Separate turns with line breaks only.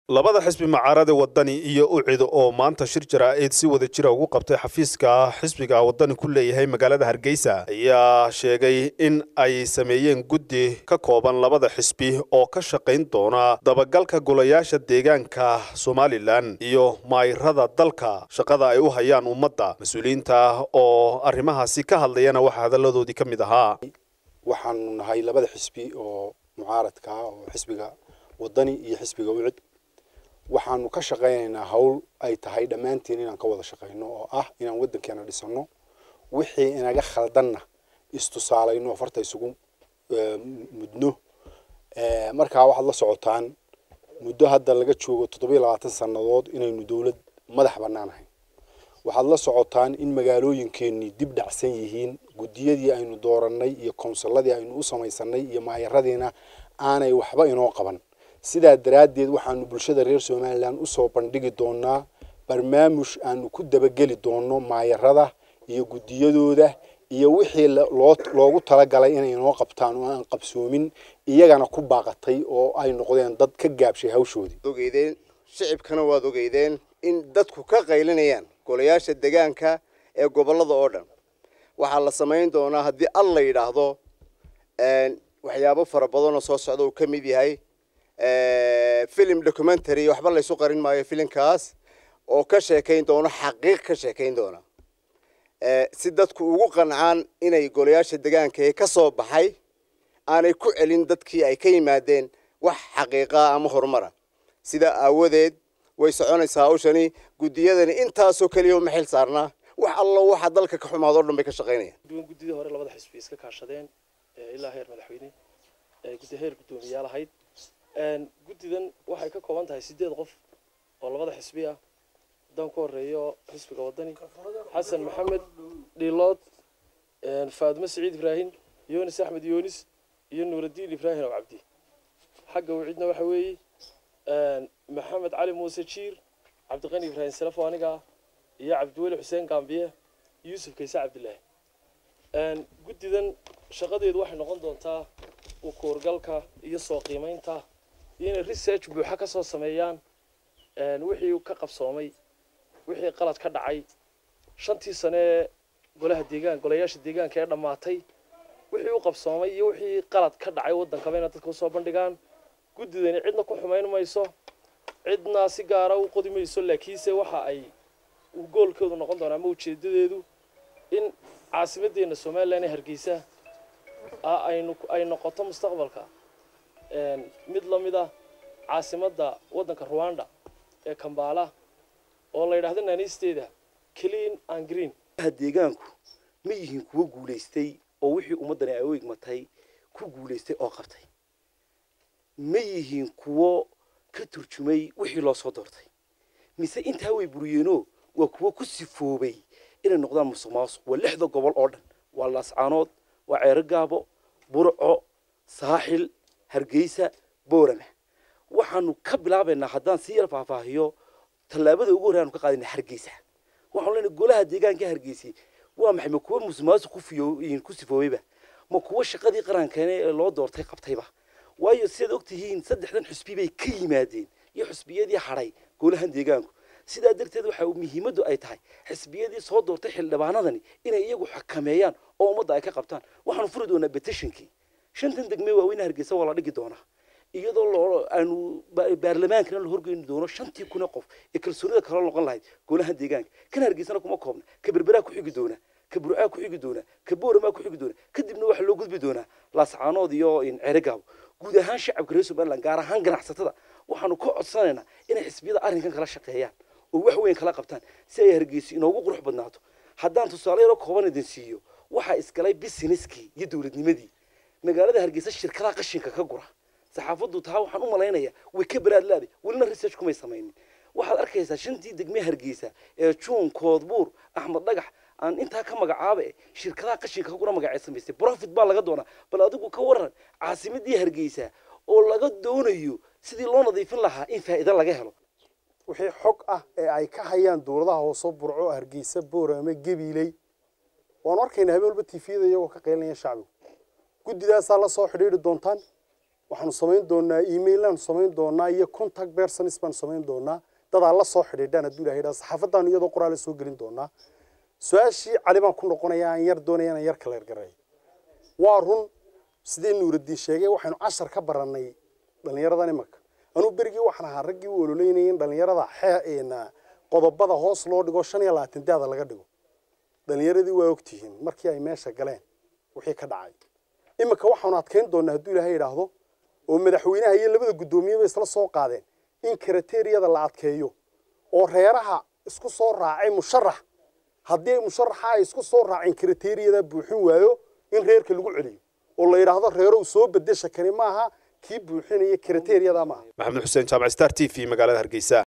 labada xisbi macaarade wadani iyo ucid oo maanta shir jaraa'id si wada jira ugu qabtay xafiiska xisbiga wadani ku leeyahay magaalada hargeysa ayaa sheegay in ay sameeyeen guddi ka kooban labada xisbi oo ka shaqayn doona dabagalka golayaasha deegaanka somalilan iyo maayirada dalka shaqada ay u hayaan ummadda mas-uuliyiinta oo arrimahaasi ka hadlayana waxaa hadalladoodii ka mid ahaa
waxaanu nahay labada xisbi oo mucaaradka ah oo xisbiga wadani iyo xisbiga ucid waxaanu ka shaqaynaynaa hawl ay tahay dhammaanteen inaan ka wada shaqayno oo ah inaan waddankeena dhisano wixii inaga khaldanna istusaalayno farta isugu mudno markaa waxaad la socotaan muddo hadda laga joogo toddobiyo labaatan sannadood inaynu dowlad madax bannaanahay waxaad la socotaan in magaalooyinkeenii dib dhacsan yihiin guddiyadii aynu doorannay iyo konsulladii aynu u samaysanay iyo maayaradiina aanay waxba inoo qaban sidaa daraaddeed waxaanu bulshada reer somalilan usoo bandhigi doonaa barnaamuj aanu ku dabageli doono maayarada iyo guddiyadooda iyo wixii loogu talagalay inay inoo qabtaan oo aan qabsoomin iyagana ku baaqatay oo ay noqdeen dad ka gaabshay hawshoodii
ogeydeen shicibkana waad ogeydeen in dadku ka qaylinayaan golayaasha degaanka ee gobollada oo dhan waxaa la samayn doonaa haddii al la yidhaahdo waxyaabo fara badanoo soo socda uu ka mid yahay film documentary waxba laysu qarin maayo filimkaas oo ka sheekayn doono xaqiiq ka sheekayn doona si dadku ugu qancaan inay golayaasha degaanka ee ka soo baxay aanay ku celin dadkii ay ka yimaadeen wax xaqiiqa ama horumara sidaa aawadeed way soconaysaa hawshani guddiyadani intaasoo keliya uma xil saarnaa wax allo waxa dalka ka xumaado o dhan bay ka shaqaynayaan
duwan guddidii hore labada xisbi iska kaashadeen ilaa heer madaxweyne guddi heer guddoomiyaal ahayd guddidan waxay ka kooban tahay sideed qof oo labada xisbi ah haddaan ku horeeyo xisbiga wadani xasan maxamed dhiilood faadimo saciid ibraahim yunis axmed yunis iyo nuuraddiin ibraahim oo cabdi xagga wcidna waxa weeye maxamed cali muuse jiir cabdiqani ibraahim salafo aniga iyo cabdiweli xuseen gaambiye yuusuf kayse cabdilaahi guddidan shaqadeedu waxay noqon doontaa ukuurgalka iyo soo qiimaynta iyo inay research buuxa ka soo sameeyaan wixii ka qabsoomay wixii qalad ka dhacay shantii sane ee golaha deegaan golayaasha deegaanka ee dhammaatay wixii u qabsoomay iyo wixii qalad ka dhacay waddankaba inay dadka usoo bandhigaan guddidani cidna ku xumayn mayso cidna si gaara u qodi mayso laakiinse waxa ay goolkoodu noqon doona ama ujeedadeedu in caasimaddeena somalilan ee hargeysa aynu ay noqoto mustaqbalka mid la mid ah caasimadda waddanka ruwanda ee kambala oo la yidhahdo naaniisteeda clean and green
deegaanku ma yihiin kuwo guulaystay oo wixii ummaddani ay u igmatay ku guulaystay oo qabtay ma yihiin kuwo ka turjumay wixii loo soo doortay mise intaa way buriyeenoo waa kuwo ku sifoobay inay noqdaan musuq maasuq waa lixda gobol oo dhan waa laascaanood waa ceero gaabo burco saaxil hargeysa boorama waxaanu ka bilaabaynaa haddaan si yar faahfaahiyo tallaabada ugu horey aanu ka qaadayna hargeysa waxaanu leenahay golaha deegaanka hargeysay waa maxay ma kuwo musuqmaasuq ku fiyo ku sifoobayba ma kuwo shaqadii qarankeena ee loo doortay qabtayba waayo sidaad og tihiin saddexdan xusbi bay ka yimaadeen iyo xusbiyadii hadhay golahan deegaanku sidaa darteed waxa muhiimaddu ay tahay xisbiyadii soo doortay xildhibaanadani inay iyagu xakameeyaan oo ummadda ay ka qabtaan waxaanu furi doonaa betishonkii shantan degme waaweyne hargeysa waa la dhigi doonaa iyadoo loo aanu baarlamaankana la horgeyni doono shantii kun ee qof ee kalsoonida kala noqon lahayd golahan deegaanka kan hargeysana kuma koobna ka berberaa ku xigi doona ka burcaa ku xigi doona ka booramaa ku xigi doona kadibna waxaa loo gudbi doonaa laascaanood iyo ceregaabo guud ahaan shacabka reer somaliland gaar ahaan ganacsatada waxaanu ka codsanaynaa inay xisbiyada arrinkan kala shaqeeyaan oo wax weyn kala qabtaan si ay hargeysi inoogu qurux badnaato haddaan tusaale yaroo kooban idin siiyo waxaa isgalay businesskii iyo dowladnimadii magaalada hargeysa shirkadaha qashinka ka gura saxaafaddu taa waxaan u malaynayaa way ka baraad laaday welina research kumay samaynin waxaad arkaysaa shantii degme hargeysa ee juun koodbuur axmed dhagax aan intaa ka magacaaba e shirkadaha qashinka ka gura magacee samaystay profit baa laga doonaa bal adigu ka waran caasimadii hargeysa oo laga doonayo sidii loo nadiifin lahaa in faa'iido laga helo
wixii xog ah ee ay ka hayaan dowladaha hoose burco hargeysa boorame gabiiley waanu arkaynaa habeen walba tifiyada iyagoo ka qaylinaya shacbigu guddidaasaa la soo xidhiidhi doontaan waxaanu samayn doonaa emailaanu samayn doonaa iyo contact persons baanu samayn doonaa dadaa la soo xidhiidhaan hadduu ilahay idhaha saxaafadaanu iyadoo qoraale soo gelin doonaa su-aashii cali baan ku noqonaya aan yar doonaya inaan yar kala ergaray waa run sidee nuuraddiin sheegay waxaynu cashar ka barannay dhallinyaradan imanka anuu berigii waxaan ahaa raggii u ololeynayay in dhallinyarada xeena qodobada hoos loo dhigo shan iyo labaatan daada laga dhigo dhallinyaradii waa ogtihiin markii ay meesha galeen wixii ka dhacay iminka waxaanu adkayn doonaa hadduu ilaahay idhaahdo oo madaxweynaha iyo labada guddoomiyeba isla soo qaadeen in karateeriyada la adkeeyo oo reeraha isku soo raacay musharax haddii ay musharaxa ay isku soo raaceen karateeriyada buuxin waayo in reerka lagu celiyo oo la yidhaahdo reerow soo bedesha kani maaha kii buuxinaya karateeriyada maaha
maxamed xuseen jaamac star t v magaalada hargeysa